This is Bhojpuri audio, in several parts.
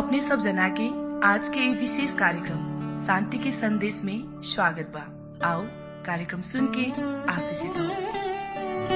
अपने सब जना के आज के ये विशेष कार्यक्रम शांति के संदेश में स्वागत बा आओ कार्यक्रम सुन के आशीषित हो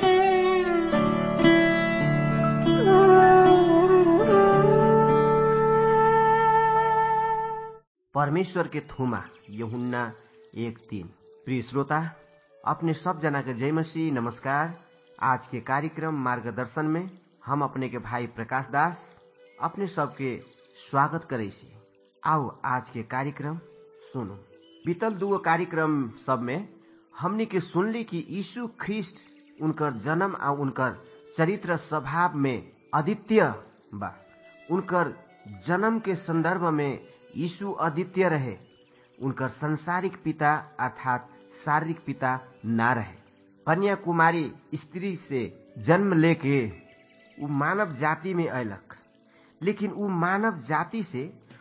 परमेश्वर के थुमा यहुन्ना एक तीन प्रिय श्रोता अपने सब जना के जय मसीह नमस्कार आज के कार्यक्रम मार्गदर्शन में हम अपने के भाई प्रकाश दास अपने सबके स्वागत करे छी आओ आज के कार्यक्रम सुनो बीतल दुगो कार्यक्रम सब में हमनी के सुनली कि यीशु ख्रिस्ट उनकर जन्म आ उनकर चरित्र स्वभाव में अद्वितीय बा उनकर जन्म के संदर्भ में यीशु अद्वितीय रहे उनकर संसारिक पिता अर्थात शारीरिक पिता ना रहे कन्या कुमारी स्त्री से जन्म लेके उ मानव जाति में अयलक लेकिन उ मानव जाति से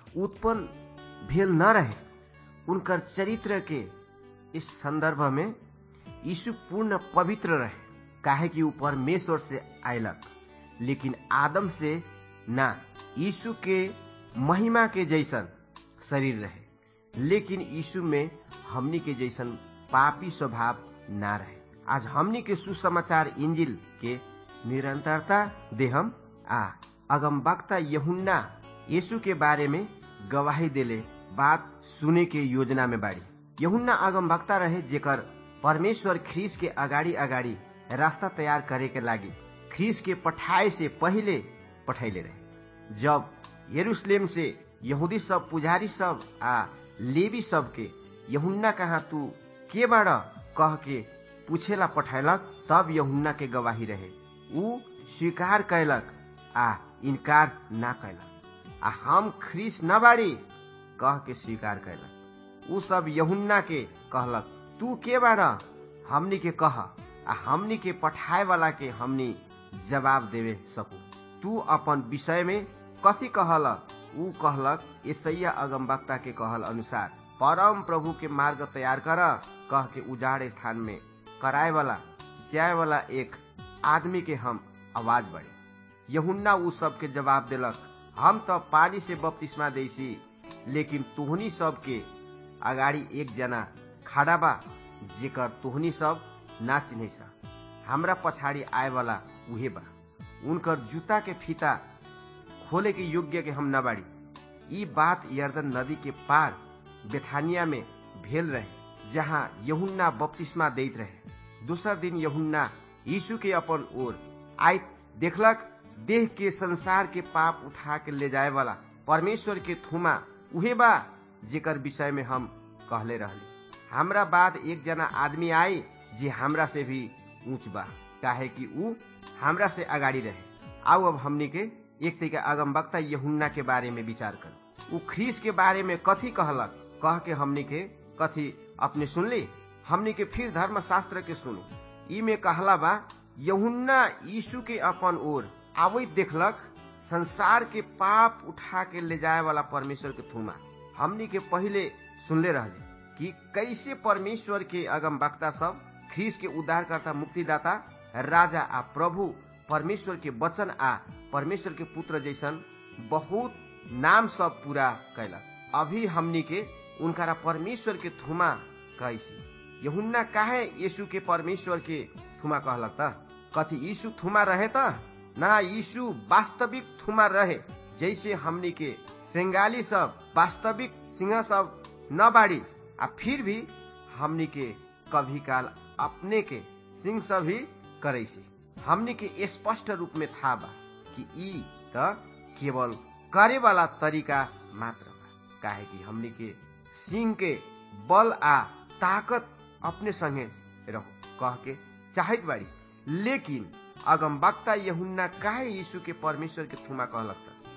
उत्पन्न भेल न रहे उनकर चरित्र के इस संदर्भ में यीशु पूर्ण पवित्र रहे काहे कि उ परमेश्वर से आयलक लेकिन आदम से ना यीशु के महिमा के जैसन शरीर रहे लेकिन यीशु में हमनी के जैसन पापी स्वभाव ना रहे आज हमनी के सुसमाचार इंजिल के निरंतरता देहम आ अगम वक्ता यहुन्ना यीशु के बारे में गवाही देले बात सुने के योजना में बाड़ी यहुन्ना अगम वक्ता रहे जेकर परमेश्वर ख्रीस के अगाडि अगाडि रास्ता तैयार करे के लागि ख्रीस के पठाए से पहिले पठैले रहे जब यरूशलेम से यहूदी सब पुजारी सब आ लेवी सब के यहुन्ना कहाँ तू के बाड़ कह के पूछेला पठैलक तब यहुन्ना के गवाही रहे ऊ स्वीकार कैलक आ इनकार ना कैलक आ हम ख्रीस न बाड़ी कह के स्वीकार कैलक ऊ सब यहुन्ना के कहलक तू के बाड़ हमनी के कह आ हमनी के पठाए वाला के हमनी जवाब देवे सकू तू अपन विषय में कथी कहल ऊ कहलक ईसैया अगमवक्ता के कहल अनुसार परम प्रभु के मार्ग तैयार कर कह के उजाड़ स्थान में कराए वाला सिंचाए वाला एक आदमी के हम आवाज बढ़े यहुन्ना ऊ सब के जवाब देलक हम तो पानी से बपतिस्मा दैसी लेकिन तुहनी सब के अगाडि एक जना खड़ा बा जेकर तुहनी सब ना चिन्ह सा हमरा पछाडि आए वाला उहे बा उनकर जूता के फीता खोले के योग्य के हम न बाड़ी ई बात यर्दन नदी के पार बेथानिया में भेल रहे जहाँ यहुन्ना बपतिस्मा दैत रहे दूसरा दिन यहुन्ना यीशु के अपन ओर आई देखलक देह के संसार के पाप उठा के ले जाए वाला परमेश्वर के थुमा उहे बा जेकर विषय में हम कहले रहली हमरा बाद एक जना आदमी आई जे हमरा से भी ऊंच बा काहे कि ऊ हमरा से अगाडि रहे आओ अब हमनी के एक तरीका अगम वक्ता यहुन्ना के बारे में विचार कर ऊ ख्रीस के बारे में कथी कहलक कह के हमनी के कथी अपने सुनली हमनी के फिर धर्म शास्त्र के सुनो ई में कहला बा यहुन्ना यीशु के अपन ओर आवैत देखलक संसार के पाप उठा के ले जाए वाला परमेश्वर के थुमा हमनी के पहले सुनले रहले कि कैसे परमेश्वर के अगम वक्ता सब ख्रीस के उद्धारकर्ता मुक्तिदाता राजा आ प्रभु परमेश्वर के वचन आ परमेश्वर के पुत्र जैसन बहुत नाम सब पूरा कैलक अभी हमनी के उनकारा परमेश्वर के थुमा कैसी यहुन्ना काहे यीशु के परमेश्वर के थुमा कहलक त कथी यीशु थुमा रहे त ना यीशु वास्तविक थुमा रहे जैसे हमनी के सेंगाली सब वास्तविक सिंह सब न बाड़ी आ फिर भी हमनी के कभी काल अपने के सिंह सब ही करे हमनी के स्पष्ट रूप में था बा कि ई त केवल करे वाला तरीका मात्र बा काहे कि हमनी के सिंह के बल आ ताकत अपने संगे रहो कह के चाहत बाड़ी लेकिन अगम वक्ता यहुन्ना काहे यीशु के परमेश्वर के थुमा कहलक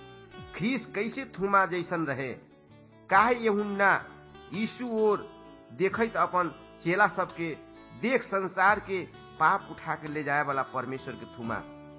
त ख्रीस कैसे थुमा जैसन रहे काहे यहुन्ना यीशु और देखत अपन चेला सबके देख संसार के पाप उठा के ले जाए वाला परमेश्वर के थुमा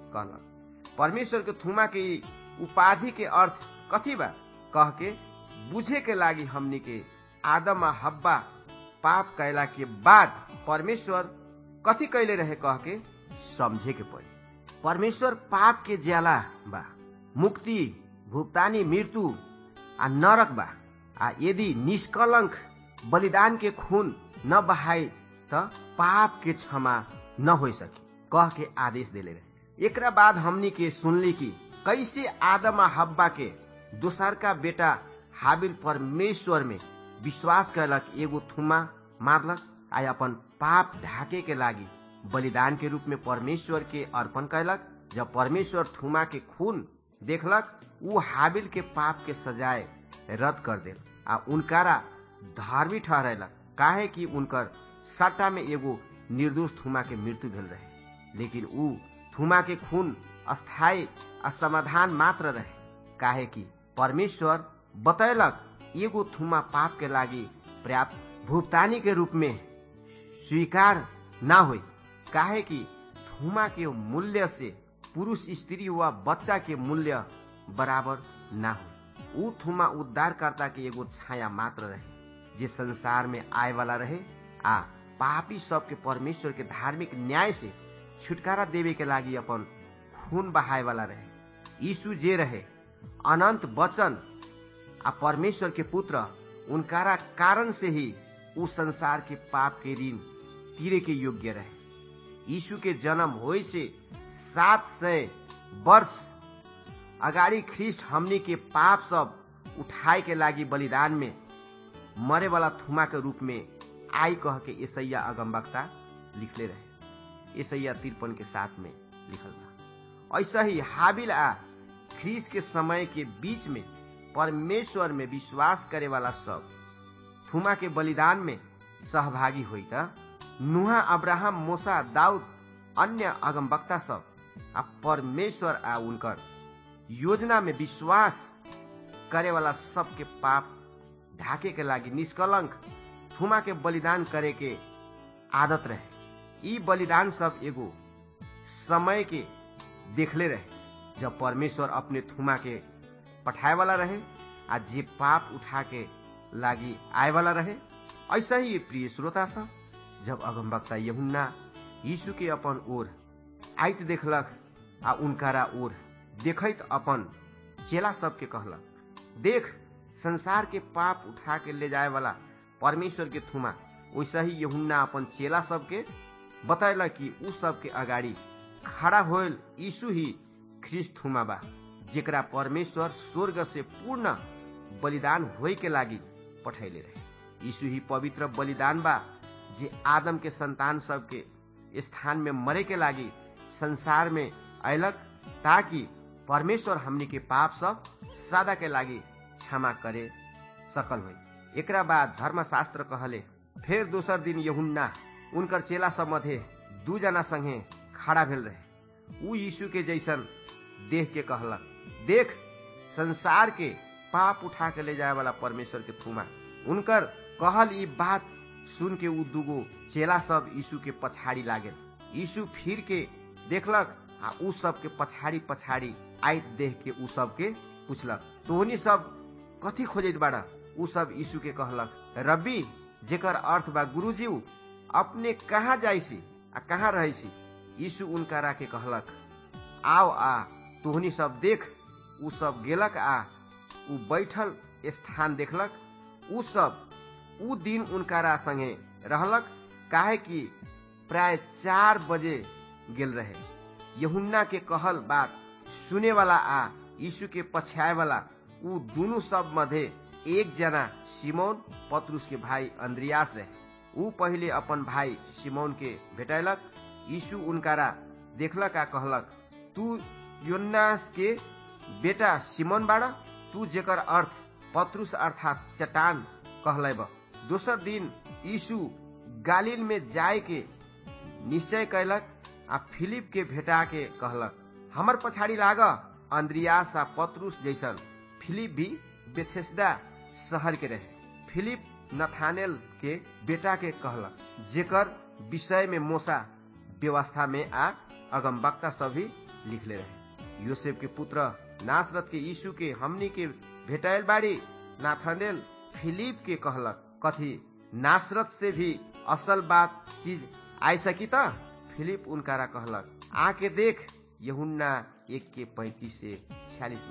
कहलक परमेश्वर के थुमा के उपाधि के अर्थ कथी बा कह के बुझे के लागी हमनी के आदम आ हब्बा पाप कैला के बाद परमेश्वर कथी कैले रहे कह के समझे के पड़ी परमेश्वर पाप के ज्याला बा मुक्ति भुगतानी मृत्यु आ नरक बा आ यदि निष्कलंक बलिदान के खून न बहाई त पाप के क्षमा न हो सकी कह के आदेश देले रहे एकरा बाद हमनी के सुनली कि कैसे आदम आ हब्बा के दोसर का बेटा हाबिल परमेश्वर में विश्वास कैलक एगो थुमा मारलक आ अपन पाप ढाके के लागी बलिदान के रूप में परमेश्वर के अर्पण कैलक जब परमेश्वर थुमा के खून देखलक ऊ हाबिल के पाप के सजाए रद्द कर देल आ उनकारा धार्मिक ठहरेलक काहे कि उनकर सट्टा में एगो निर्दोष थुमा के मृत्यु भेल रहे लेकिन ऊ थुमा के खून अस्थायी असमाधान मात्र रहे काहे कि परमेश्वर बतैलक एगो थुमा पाप के लागी पर्याप्त भुगतानी के रूप में स्वीकार ना हो काहे कि थुमा के मूल्य से पुरुष स्त्री व बच्चा के मूल्य बराबर ना हो ऊ थुमा उद्धारकर्ता के एगो छाया मात्र रहे जे संसार में आए वाला रहे आ पापी सबके परमेश्वर के धार्मिक न्याय से छुटकारा देवे के लागी अपन खून बहाए वाला रहे यीशु जे रहे अनंत वचन आ परमेश्वर के पुत्र उनकारा कारण से ही उ संसार के पाप के ऋण तीरे के योग्य रहे यीशु के जन्म होय से सात सय वर्ष अगाडि ख्रिस्ट हमनी के पाप सब उठाए के लागी बलिदान में मरे वाला थुमा के रूप में आई कह के ईसैया अगमबक्ता लिखले रहे ईसैया तिरपन के साथ में लिखल बा ऐसा ही हाबिल आ ख्रीस के समय के बीच में परमेश्वर में विश्वास करे वाला सब थुमा के बलिदान में सहभागी हुई त नुहा अब्राहम मोसा दाऊद अन्य अगमबक्ता सब आ परमेश्वर आ उनकर योजना में विश्वास करे वाला सबके पाप ढाके के लागी निष्कलंक थुमा के बलिदान करे के आदत रहे ई बलिदान सब एगो समय के देखले रहे जब परमेश्वर अपने थुमा के पठाए वाला रहे आ जे पाप उठा के लागी आए वाला रहे ऐसा ही ये प्रिय श्रोता सब जब अगमबक्ता यहुन्ना यीशु के अपन ओर आइत देखलक आ उनकारा ओर देखैत अपन चेला सबके कहलक देख संसार के पाप उठा के ले जाए वाला परमेश्वर के थुमा वैसा ही यहुन्ना अपन चेला सबके बतैलक कि उ सबके अगाडि खड़ा होल यीशु ही ख्रिस्ट थुमा बा जेकरा परमेश्वर स्वर्ग से पूर्ण बलिदान होय के लागी पठैले रहे यीशु ही पवित्र बलिदान बा जे आदम के संतान सबके स्थान में मरे के लागी संसार में अयलक ताकि परमेश्वर हमनी के पाप सब सदा के लागी क्षमा करे सकल हो एकरा बाद धर्मशास्त्र कहले फिर दोसर दिन यहुन्ना उनकर चेला सब मध्य दू जना संगे खड़ा भेल रहे उ यीशु के जैसन देख के कहलक देख संसार के पाप उठा के ले जाए वाला परमेश्वर के थुमा उनकर कहल ई बात सुन के उ दूगो चेला सब यीशु के पछाड़ी लागल यीशु फिर के देखलक आ उ सब के पछाड़ी पछाड़ी आइत देख के उ सब के पूछलक तोहनी सब कथी खोजत बाड़ा उ सब यीशु के कहलक रब्बी जेकर अर्थ बा गुरुजीऊ अपने कहाँ जाइसी आ कहाँ रहिसी यीशु उनका राके कहलक आओ आ तोहनी सब देख उ सब गेलक आ उ बैठल स्थान देखलक उ सब उ दिन उनकारा संगे रहलक काहे कि प्राय चार बजे गेल रहे यहुन्ना के कहल बात सुने वाला आ यीशु के पछाए वाला उ दोनों सब मध्य एक जना सिमोन पत्रुस के भाई अंद्रियास रहे उ पहिले अपन भाई सिमोन के भेटैलक यीशु उनकारा देखलक आ कहलक तू योन्नास के बेटा सिमोन बाड़ा तू जेकर अर्थ पत्रुस अर्थात चट्टान कहले दोसर दिन यीशु गालिल में जाय के निश्चय कैलक आ फिलिप के भेटा के कहलक हमर पछाड़ी लाग अंद्रियास आ पत्रुस जैसन फिलिप भी बेथेस्दा शहर के रहे फिलिप नथानेल के बेटा के कहलक जेकर विषय में मोसा व्यवस्था में आ अगमबक्ता सभी लिखले रहे यूसेफ के पुत्र नासरत के यीशु के हमनी के भेटाइल बाड़ी नाथानेल फिलिप के कहलक कथी नासरत से भी असल बात चीज आई सकी त फिलिप उनकारा कहलक आके देख यहुन्ना एक के पैंतीस से छियालीस में लिखा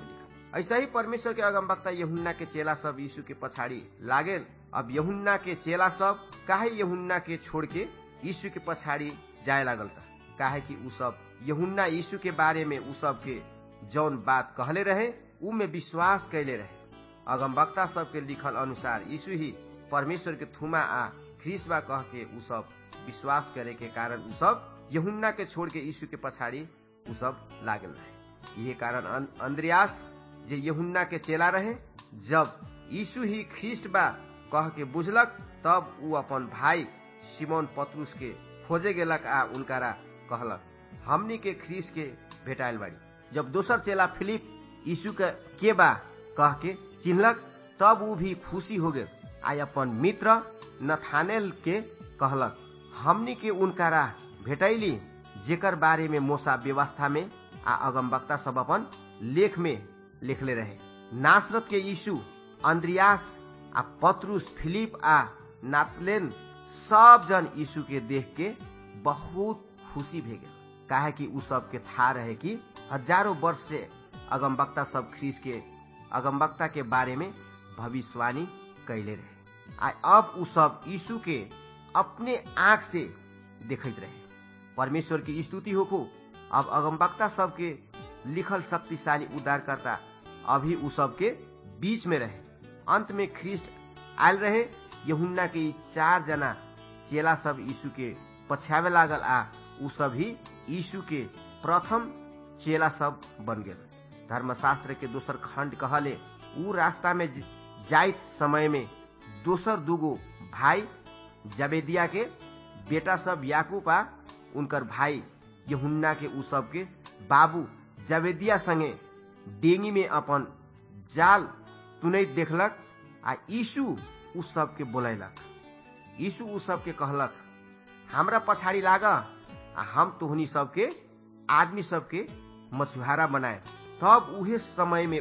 ऐसा ही परमेश्वर के अगमवक्ता यहुन्ना के चेला सब यीशु के पछाड़ी लागेल अब यहुन्ना के चेला सब काहे यहुन्ना के छोड़ के यीशु के पछाड़ी जाए लागल था काहे कि उ सब यहुन्ना यीशु के बारे में उ सब के जौन बात कहले रहे उ में विश्वास कैले रहे अगमवक्ता सब के लिखल अनुसार यीशु ही परमेश्वर के थुमा आ ख्रिसबा कह के उ सब विश्वास करे के कारण उ सब यहुन्ना के छोड़ के यीशु के पछाड़ी उ सब लागल रहे यही कारण अंद्रयास जे यहुन्ना के चेला रहे जब यीशु ही ख्रिस्ट बा कह के बुझलक तब उ अपन भाई सिमोन पत्रुस के खोजे गेलक आ उनकारा कहलक हमनी के ख्रीस के भेटाइल बाड़ी जब दोसर चेला फिलिप यीशु के के बा कह के चिन्हलक तब उ भी खुशी हो गए आ अपन मित्र नथानेल के कहलक हमनी के उनकारा भेटैली जेकर बारे में मोसा व्यवस्था में आ अगमवक्ता सब अपन लेख में लिखले रहे नासरत के यीशु अंद्रियास आ पत्रुस फिलिप आ नातलेन सब जन यीशु के देख के बहुत खुशी भे गए काहे कि उ सब के था रहे कि हजारों वर्ष से अगमवक्ता सब ख्रीस के अगमवक्ता के बारे में भविष्यवाणी कैले रहे आ अब उ सब यीशु के अपने आंख से देखत रहे परमेश्वर की स्तुति होखो अब अगमवक्ता सबके लिखल शक्तिशाली उद्धारकर्ता अभी उ सबके बीच में रहे अंत में ख्रिस्ट आयल रहे यहुन्ना के चार जना चेला सब यीशु के पछ्यावे लागल आ उ सब ही यीशु के प्रथम चेला सब बन गेल धर्मशास्त्र के दोसर खंड कहले उ रास्ता में जाइत समय में दोसर दूगो भाई जबेदिया के बेटा सब याकूब आ उनकर भाई यहुन्ना के उ सब के बाबू जबेदिया संगे डेंगी में अपन जाल तुनैत देखलक आ यीशु उ सब के बोलैलक यीशु उ सब के कहलक हमरा पछाड़ी लाग आ हम तोहनी सबके आदमी सबके मछुहारा बनाए तब उहे समय में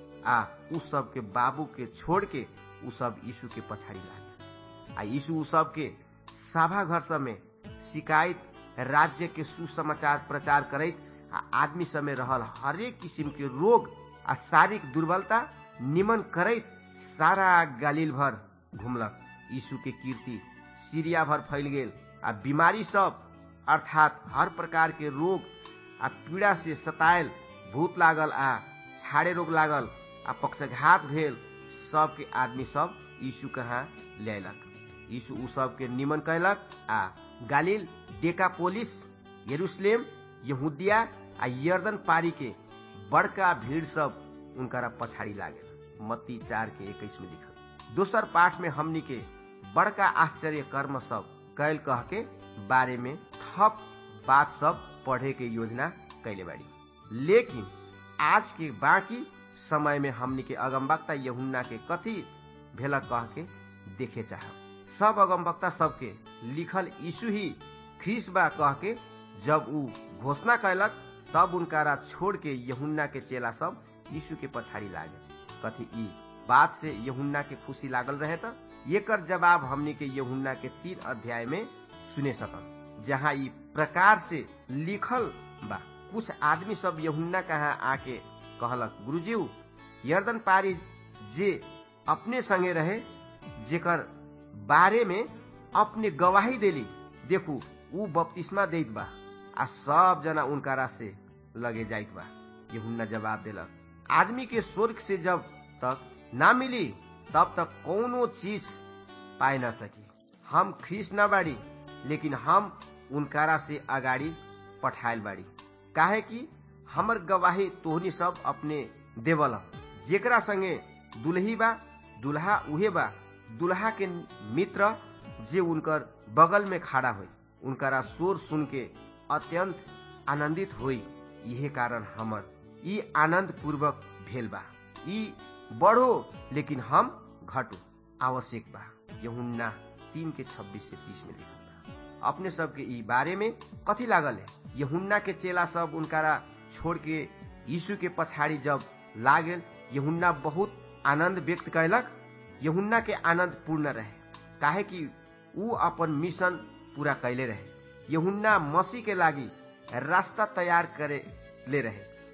आ उ सब के बाबू के छोड़ के उ सब यीशु के पछाड़ी लागे आ यीशु उ सब के सभा घर सब में शिकायत राज्य के सुसमाचार प्रचार करैत आ आदमी सब में रहल हरेक किसिम के रोग आ शारीरिक दुर्बलता निमन करैत सारा गालिल भर घुमलक यीशु के कीर्ति सीरिया भर फैल गेल आ बीमारी सब अर्थात हर प्रकार के रोग आ पीड़ा से सतायल भूत लागल आ छाड़े रोग लागल आ पक्षघात भेल सब के आदमी सब यीशु कहाँ लयलक यीशु उ सब के निमन कैलक आ गालिल डेकापोलिस यरूशलेम यहूदिया आ यर्दन पारी के बड़का भीड़ सब उनकरा पछाड़ी लागे मत्ती चार के इक्कीस में लिखल दोसर पाठ में हमनी के बड़का आश्चर्य कर्म सब कैल कह के बारे में थप बात सब पढ़े के योजना कैले बाड़ी लेकिन आज के बाकी समय में हमनी के अगमवक्ता यहुन्ना के कथी भेला कह के देखे चाह सब अगमवक्ता सबके लिखल यीशु ही ख्रीस बा कह के जब उ घोषणा कैलक तब उनकारा छोड़ के यहुन्ना के चेला सब यीशु के पछाड़ी लागे कथी ई बात से यहुन्ना के खुशी लागल रहे त एकर जवाब हमनी के यहुन्ना के तीन अध्याय में सुने सकल जहाँ ई प्रकार से लिखल बा कुछ आदमी सब यहुन्ना कहाँ आके कहलक गुरुजीऊ यर्दन पारी जे अपने संगे रहे जेकर बारे में अपने गवाही देली देखू ऊ बपतिस्मा देत बा आ सब जना उनकारा से लगे जाइत बा यहुन्ना जवाब देलक आदमी के स्वर्ग से जब तक ना मिली तब तक कोनो चीज पाए ना सकी हम ख्रीस न बाड़ी लेकिन हम उनकारा से अगाडि पठायल बाड़ी काहे कि हमर गवाही तोहनी सब अपने देवल जेकरा संगे दुल्ही बा दुल्हा उहे बा दुल्हा के मित्र जे उनकर बगल में खड़ा हुई उनकरा शोर सुन के अत्यंत आनंदित हुई यही कारण हमर ई आनंद पूर्वक भेल बा ई बढ़ो लेकिन हम घटो आवश्यक बा यहुन्ना तीन के छब्बीस से तीस में लिखल बा अपने सब के ई बारे में कथी लागल है यहुन्ना के चेला सब उनकारा छोड़ के यीशु के पछाड़ी जब लागल यहुन्ना बहुत आनंद व्यक्त कैलक यहुन्ना के आनंद पूर्ण रहे काहे कि ऊ अपन मिशन पूरा कैले रहे यहुन्ना मसीह के लागी रास्ता तैयार करे ले रहे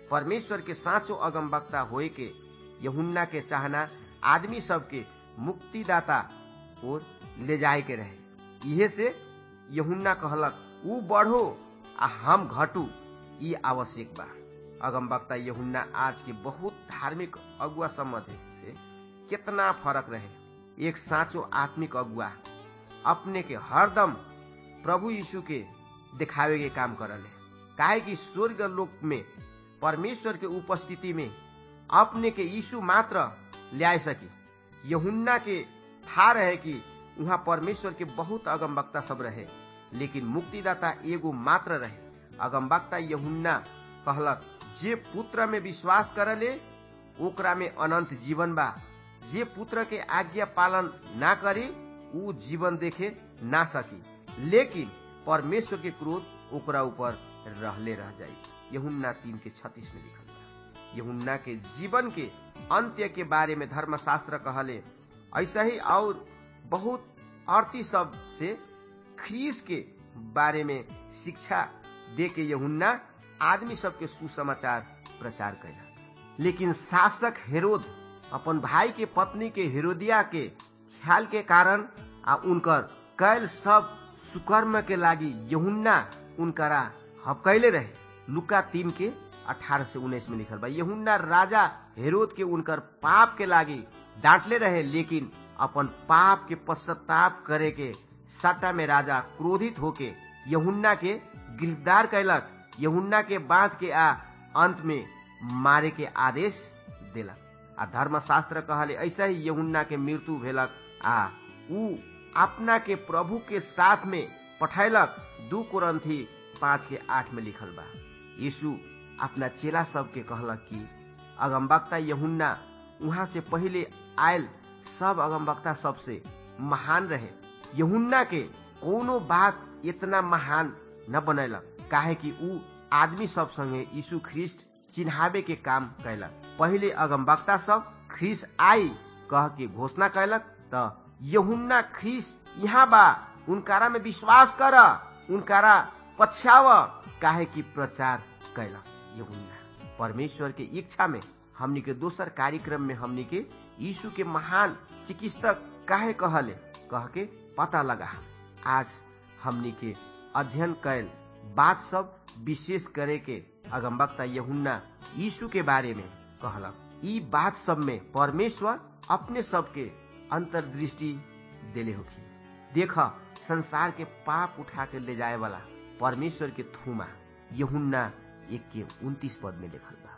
परमेश्वर के साँचो अगमवक्ता होए के यहुन्ना के चाहना आदमी सबके मुक्तिदाता और ले जाए के रहे इहे से यहुन्ना कहलक ऊ बढ़ो आ हम घटू ई आवश्यक बा अगमवक्ता यहुन्ना आज के बहुत धार्मिक अगुआ सम्बन्ध से कितना फरक रहे एक साँचो आत्मिक अगुआ अपने के हरदम प्रभु यीशु के दिखावे के काम करले काहे कि स्वर्ग लोक में परमेश्वर के उपस्थिति में अपने के यीशु मात्र ल्याए सकी यहुन्ना के था रहे कि वहाँ परमेश्वर के बहुत अगमवक्ता सब रहे लेकिन मुक्तिदाता एगो मात्र रहे अगमवक्ता यहुन्ना कहलक जे पुत्र में विश्वास करले ओकरा में अनंत जीवन बा जे पुत्र के आज्ञा पालन ना करी ऊ जीवन देखे ना सकी लेकिन परमेश्वर के क्रोध ओकरा ऊपर रहले रह जाई यहुन्ना तीन के छत्तीस में लिखल बा यहुन्ना के जीवन के अंत्य के बारे में धर्मशास्त्र कहले ऐसा ही और बहुत अर्थी सब से ख्रीस के बारे में शिक्षा दे के यहुन्ना आदमी सबके सुसमाचार प्रचार कैला लेकिन शासक हेरोद अपन भाई के पत्नी के हेरोदिया के ख्याल के कारण आ उनकर कैल सब सुकर्म के लागी यहुन्ना उनकरा हपकैले रहे लुका तीन के अठारह से उन्नीस में लिखल बा यहुन्ना राजा हेरोद के उनकर पाप के लागी डांटले रहे लेकिन अपन पाप के पश्चाताप करे के सट्टा में राजा क्रोधित होके यहुन्ना के गिरफ्तार कैलक यहुन्ना के बांध के आ अंत में मारे के आदेश देलक आ धर्मशास्त्र कहले ऐसा ही यहुन्ना के मृत्यु भेलक आ ऊ अपना के प्रभु के साथ में पठैलक दू कुरंथी पाँच के आठ में लिखल बा यीशु अपना चेला सब के कहलक कि अगमवक्ता यहुन्ना वहां से पहले आयल सब अगमवक्ता सबसे महान रहे यहुन्ना के कोनो बात इतना महान न बनैलक काहे कि ऊ आदमी सब संगे यीशु ख्रिस्ट चिन्हावे के काम कैलक पहले अगमवक्ता सब ख्रिस आई कह के घोषणा कैलक त यहुन्ना ख्रिस यहाँ बा उनकारा में विश्वास कर उनकारा पछ्याव काहे कि प्रचार कैलक यहुन्ना परमेश्वर के इच्छा में हमनी के दोसर कार्यक्रम में हमनी के यीशु के महान चिकित्सक काहे कहले कह के पता लगा आज हमनी के अध्ययन कैल बात सब विशेष करे के अगमवक्ता यहुन्ना यीशु के बारे में कहलक ई बात सब में परमेश्वर अपने सब के अंतर्दृष्टि देले होखी देख संसार के पाप उठा के ले जाए वाला परमेश्वर के थूमा यहुन्ना एक के उन्तीस पद में लिखल बा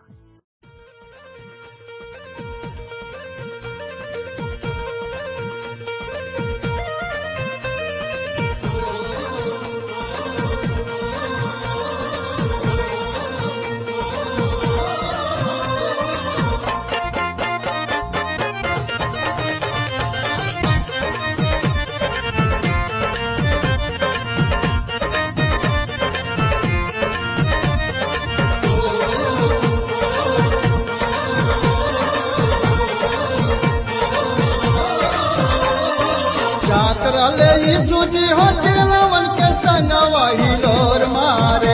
रहले यीशु जी हो चेलवन के संग वही लोर मारे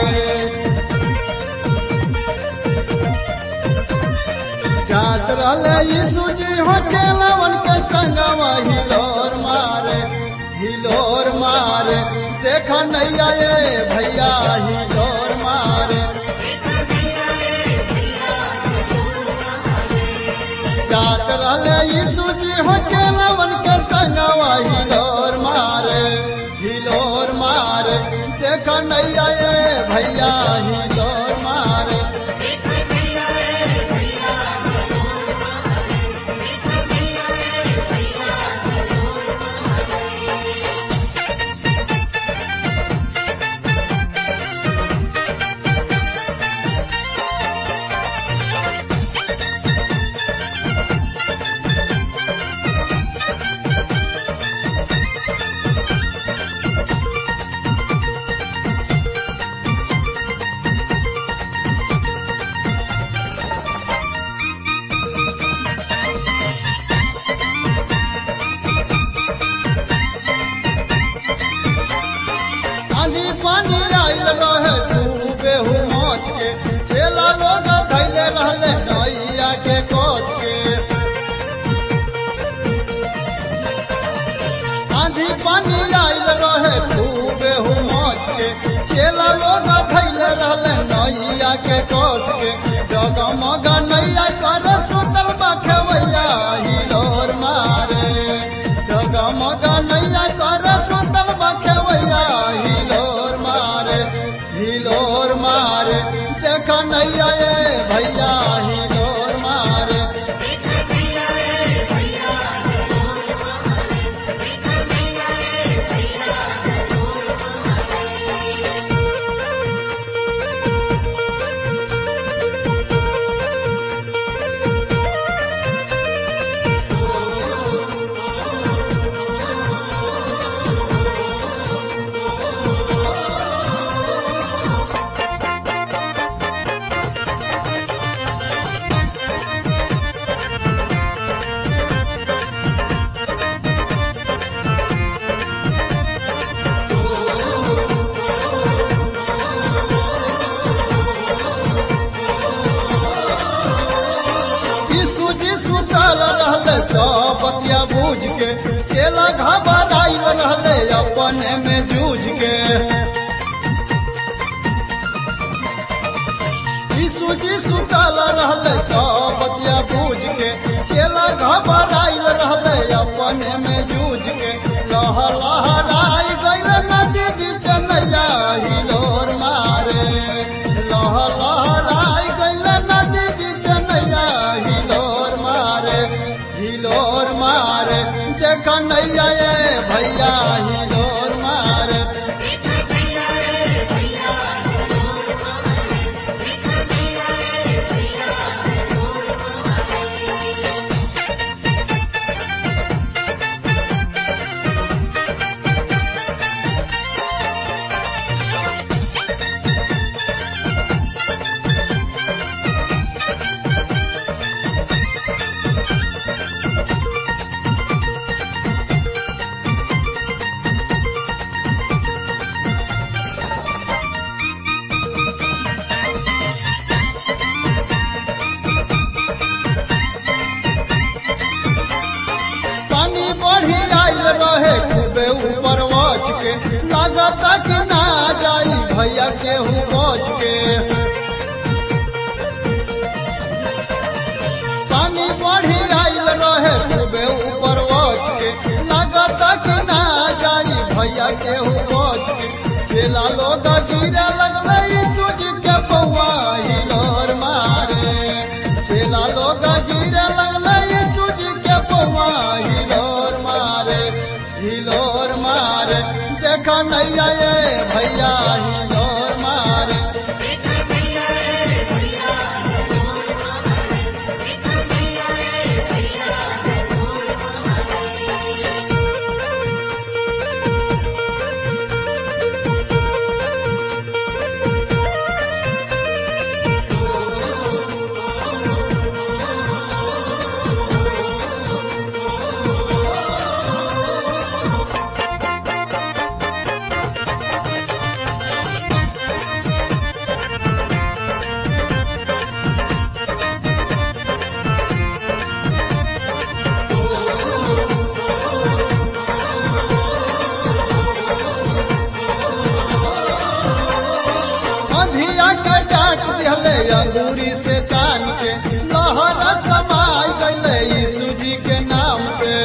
जात रहले यीशु जी हो चेलवन के संग वही लोर मारे हिलोर मारे देखा नहीं आए भैया हिलोर मारे जात रहले यीशु जी हो चेलवन के संग वही लोर मारे हिलोर मारे देखा नहीं आए भैया हिलोर मारे नैया के कोस के जगमग नैया कर सुतल बखवैया हिलोर मारे जगमग नैया कर सुतल बखवैया हिलोर मारे हिलोर मारे देख नैया ये भैया हिलोर मारे यीशु जी सुतल रहले सब बतिया बूझ के चेला घबराइल रहले अपने में जूझ के यीशु जी सुतल रहले सब बतिया बूझ के चेला घबराइल रहले अपने में जूझ के लह लहराई गइल नदी बीच नैया हिलोर मारे लह लहराई गइल नदी बीच नैया हिलोर मारे हिलोर मारे देख नैया ये भैया हिलोर मारे पानी बढ़ी आइल रहे खूबे ऊपर वच के लागत कि ना जाई भैया केहू बच के पानी बढ़ी आइल रहे खूबे ऊपर वच के लागत कि ना जाई भैया केहू बच के चेला लोग गिरे लगले यीशु जी के पौआ हिलोर मारे चेला लोग गिरे लगले यीशु जी के पौआ हिलोर मारे हिलोर मारे देख नैया ये भैया हिलोर मारे अधिया के डांट दिहले अंगूरी से तान के लहरा समाई गईले यीशु जी के नाम से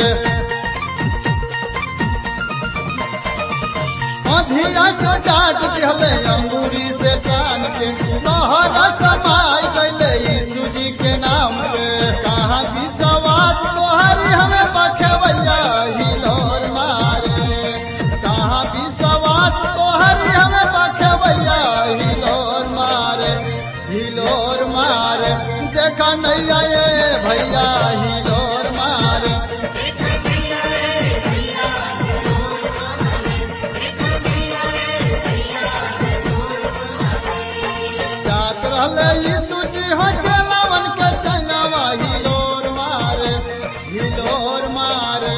अधिया के डांट दिहले अंगूरी से तान के लहरा समाई गईले यीशु जी के नाम से कहाँ विश्वास तोहरी हमें बखेवैया हिलोर मारे कहाँ विश्वास तोहरी हमें बखेवैया हिलोर मारे हिलोर मारे देखा नैया ये भैया हिलोर मारे जात रहले यीशु जी हो चलावन के संगवा हिलोर मारे हिलोर मारे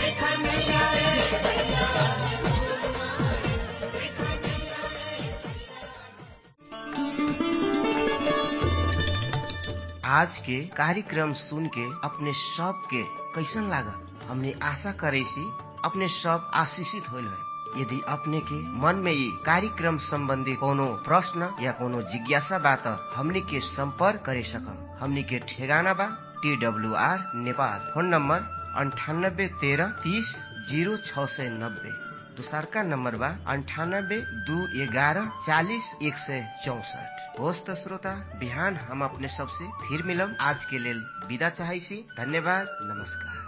आज के कार्यक्रम सुन के अपने सब के कैसन लागल हमने आशा करे सी अपने सब आशीषित होल है यदि अपने के मन में ये कार्यक्रम संबंधी कोनो प्रश्न या कोनो जिज्ञासा बा त हमनी के संपर्क करे सकम हमनी के ठेगाना बा T W R Nepal phone number अंठानब्बे तेरह तीस जीरो छ सय नब्बे दोसरका नम्बर बा अन्ठानब्बे दू एघारह चालिस एक सय चौसठ होस् त श्रोता बिहान हम अपने सबसे फिर मिलम आज के लेल विदा चाहै छी धन्यवाद नमस्कार